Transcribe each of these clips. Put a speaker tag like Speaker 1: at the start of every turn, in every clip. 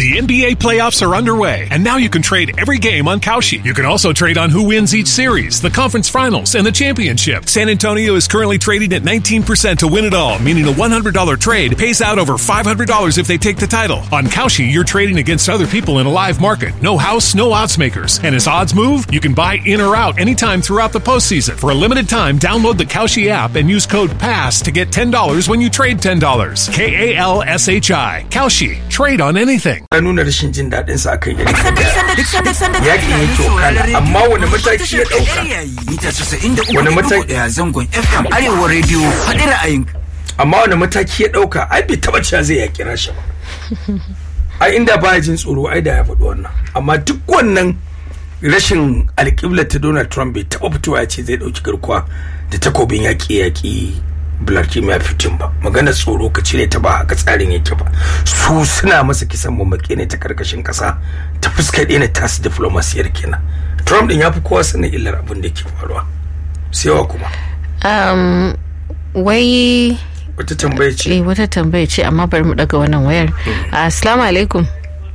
Speaker 1: The NBA playoffs are underway, and now you can trade every game on Kalshi. You can also trade on who wins each series, the conference finals, and the championship. San Antonio is currently trading at 19% to win it all, meaning a $100 trade pays out over $500 if they take the title. On Kalshi, you're trading against other people in a live market. No house, no odds makers. And as odds move, you can buy in or out anytime throughout the postseason. For a limited time, download the Kalshi app and use code PASS to get $10 when you trade $10. K A L S H I. Kalshi. Trade on anything.
Speaker 2: ya nuna rashin jin daɗin sa akan yadda yaƙi yake wakana amma wani mataki ya ɗauka
Speaker 3: mita 93
Speaker 2: Wani mataki-
Speaker 3: ɗaya zangon FM Arewa Radio faɗi ra'ayin
Speaker 2: amma wani mataki ya ɗauka ai bai taɓa cewa zai yaƙi rasha ba ai inda baya jin tsoro ai da ya faɗi wannan amma duk wannan rashin alƙibla ta donald trump bai taɓa fitowa ya ce zai ɗauki garkuwa da takobin yaƙi yaƙi vladimir putin ba maganar tsoro ka cire ta ba haka tsarin yake ba su suna masa kisan mamaki ne ta karkashin ƙasa ta fuskar ɗaya tasu diflomasiyar kenan trump ɗin ya fi kowa sanin illar abin da ke faruwa sai wa kuma
Speaker 4: Um, wai
Speaker 2: wata tambaya ce
Speaker 4: eh, wata tambaya ce amma bari mu daga wannan wayar. Assalamu alaikum.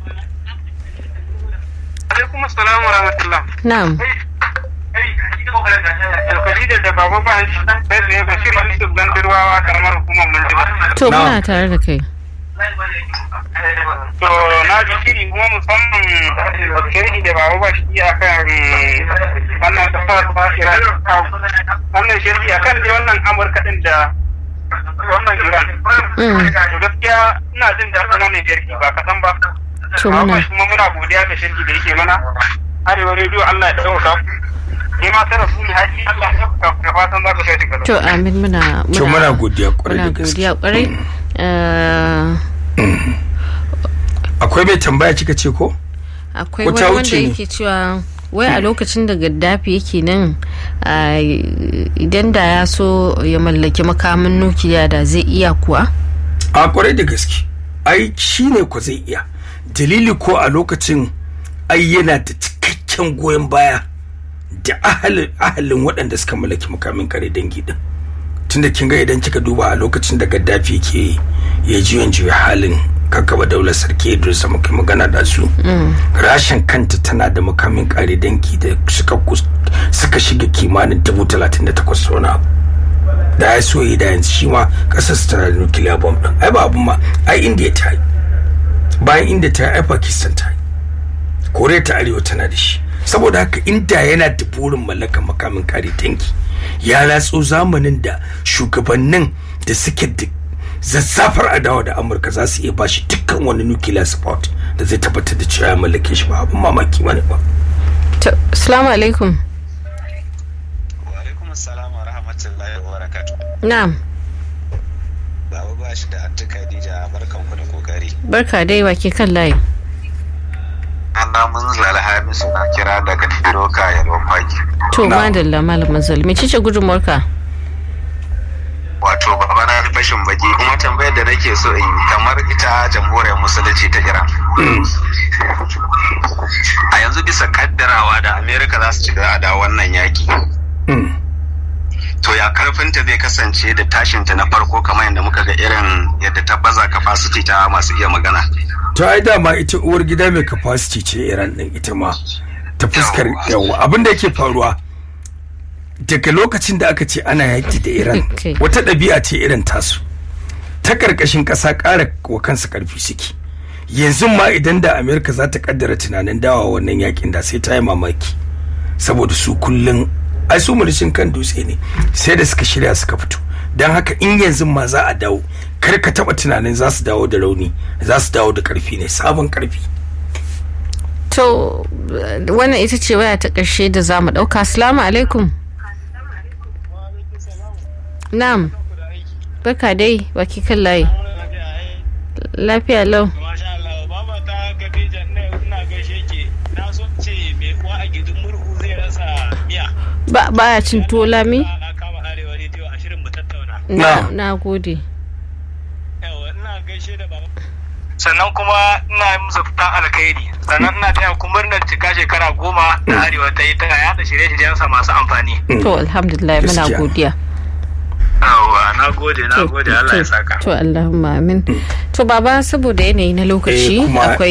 Speaker 5: alaikum assalam wa rahmatullah
Speaker 4: Na'am.
Speaker 5: Khadija da baba ba sai da Bashir Yusuf Gandirwawa karamar hukumar Mundiba
Speaker 4: To
Speaker 2: Na'am.
Speaker 4: muna tare da kai.
Speaker 5: to na ji shiri kuma musamman shiri da baba ba shi akan wannan kasar Iran wannan shiri akan dai wannan Amurka din da wannan Iran
Speaker 4: Mm.
Speaker 5: to gaskiya ina jin daɗin wannan jirgi ba kaɗan ba
Speaker 4: To
Speaker 5: Baba
Speaker 4: muna
Speaker 5: kuma muna godiya da shirki da yake mana arewa rediyo Allah ya ɗauka ni ma sai rasuli haji Allah ya ɗauka da fatan za ka kai shi gaba
Speaker 4: to amin muna
Speaker 2: to muna godiya kwarai
Speaker 4: muna
Speaker 2: da gaske
Speaker 4: godiya kwarai. Eh,
Speaker 2: akwai mai tambaya kika ce ko
Speaker 4: akwai
Speaker 2: Ko ta
Speaker 4: wani wanda
Speaker 2: wuce ne?
Speaker 4: yake cewa wai a lokacin da gaddafi yake nan ah, idan da ya so ya mallaki makamin nukiliya da zai iya kuwa
Speaker 2: a kwarai da gaske ai shi ne ko zai iya dalili ko a lokacin ai yana da cikakken goyon baya da ahalin ahalin waɗanda suka mallaki makamin kare dangi din tunda kin ga idan kika duba a lokacin da gaddafi ke ya juyan juya halin kakkaba daular sarki idris da muka magana da su rashin kanta tana da makamin kare dangi da suka kus- suka shiga kimanin dubu talatin da takwas wani abu da ya so yi da yanzu shi ma kasar su tana da nuclear bomb din ai ba abun ma ai india ta yi bayan india ta yi ai pakistan ta yi koriya ta arewa tana da shi saboda haka inda yana da burin mallakar makamin kare tanki ya ratso zamanin da shugabannin da suke da zazzafar adawa da amurka za su iya bashi dukkan wani nuclear support da zai tabbatar da cewa ya mallake shi ba abin mamaki bane ba
Speaker 4: To, Assalamu alaikum.
Speaker 6: alaikum assalam wa rahmatullahi wa barakatuh
Speaker 4: Na'am.
Speaker 6: baba ba shi da anti khadija barkan ku da kokari
Speaker 4: Barka dai wake kan layi.
Speaker 6: ana mun alhamisu na kira daga doka yalwan faki
Speaker 4: To
Speaker 2: Na'am.
Speaker 4: madalla malamin zalmi ce gudunmuwarka?
Speaker 6: wato baba na fashin baki kuma tambayar da nake so in yi kamar ita jamhuriyar musulunci ta iran a yanzu bisa kaddarawa da amerika za su ci gaba da wannan yaki
Speaker 2: Mm.
Speaker 6: to ya karfinta zai kasance da tashinta na farko kamar yadda muka ga irin yadda ta baza capacity ta masu iya magana
Speaker 2: to ai dama ita uwar gida mai capacity ce iran din ita ma ta fuskar yawa abin da yake faruwa daga lokacin da aka ce ana yaki da iran
Speaker 4: Okay.
Speaker 2: wata ɗabi'a ce irin tasu ta ƙarƙashin ƙasa ƙara wa kansu ƙarfi suke yanzu ma idan da amerika za ta kaddara tunanin dawa wannan yakin da sai ta yi mamaki saboda su kullum ai su murishin kan dutse ne sai da suka shirya suka fito don haka in yanzu ma za a dawo kar ka taba tunanin za su dawo da rauni za su dawo da karfi ne sabon karfi
Speaker 4: To eh, wannan ita ce waya ta ƙarshe da za mu ɗauka. Assalamu alaikum. Na'am. Barka dai wake kan layi. Lafiya lau.
Speaker 5: Masha Allah, baba ta Khadija ina ina gaishe ki. Na so ce me uwa a gidin murhu zai rasa miya.
Speaker 4: Ba baya cin tuwo lami?
Speaker 5: Na kama arewa rediyo a shirin mu tattauna.
Speaker 4: Na
Speaker 2: Na'am.
Speaker 4: na gode.
Speaker 5: Yawa ina gaishe da baba. Sannan kuma ina yi musu fitan alkhairi. Sannan ina taya ku murnar cika shekara goma da arewa ta yi ta yaɗa shirye-shiryensa masu amfani.
Speaker 4: To alhamdulillah muna
Speaker 2: Gaskiya.
Speaker 4: godiya.
Speaker 5: Yawwa, na gode, na
Speaker 4: To,
Speaker 5: gode, Allah ya
Speaker 4: to,
Speaker 5: saka.
Speaker 4: To Allahumma amin. To baba saboda yanayi na lokaci
Speaker 2: Eh, kuma
Speaker 4: akwai